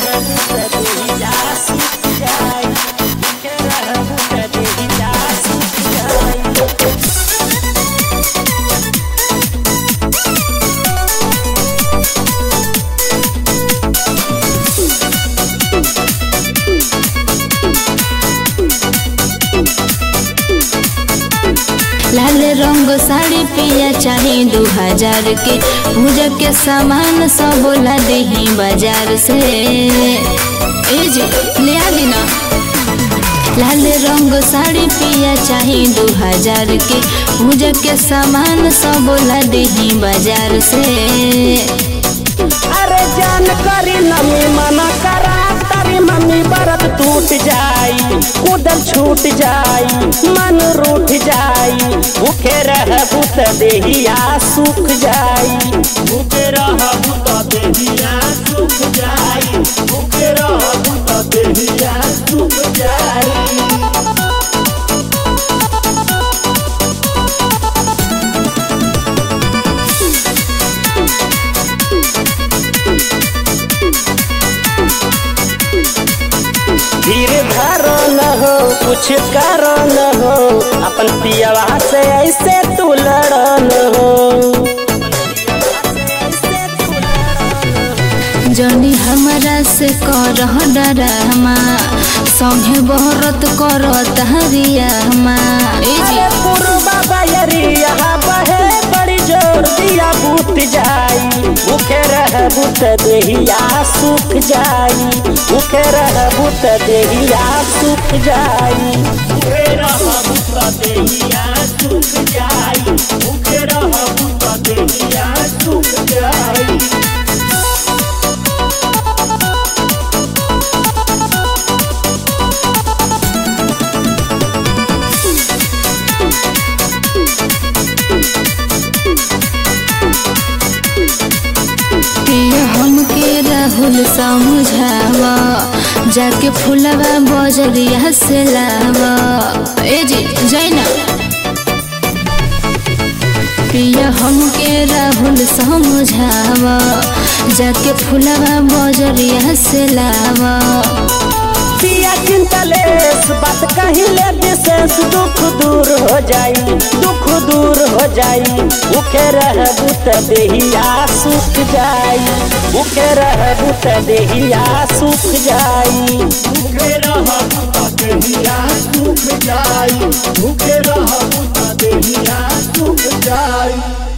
लाल रंग साड़ी पिया चाहे दू हजार के पूजा के सामान सब ला देही बाजार से ए जी ले आ देना लाल रंग साड़ी पिया चाहे दू हजार के पूजा के सामान सब ला देही बाजार से अरे जान करी नमी मना करा तारी मम्मी बरत टूट जाई कूदल छूट जाई मन रूठ जाई भूखे रह भूत देहिया सूख जाई भूखे रह भूत देहिया सूख जाई भूखे रह भूत देहिया सूख जाई धीर धारो न हो कुछ करो न हो अपन पियवा से ऐसे तू लड़ो न हो जनी हमरा से कर डरामा संगे बहरत कर तहरिया ए जी अरे पुरबा बयरिया बहे बड़ी जोर दिया बूट जाई भूखे रह बूट देहिया सूख जाई भूखे रह बूट देहिया सूख जाई भूखे रह बूट देहिया सूख जाई भूखे रह बूट देहिया सूख जाई पिया हमके राहुल समझावा जाके फुलवा बजरिया से लावा ए जी जैना पिया हमके राहुल समझावा जाके फुलवा बजरिया से लावा पिया चिंतलेस बात कहिले विशेष दुख दूर हो जाई दुख दूर हो जाई भूखे रह बुत देहिया सूख जाई भूखे रह बुत देहिया सूख जाई भूखे रह बुत देहिया सूख जाई भूखे रह बुत देहिया सूख जाई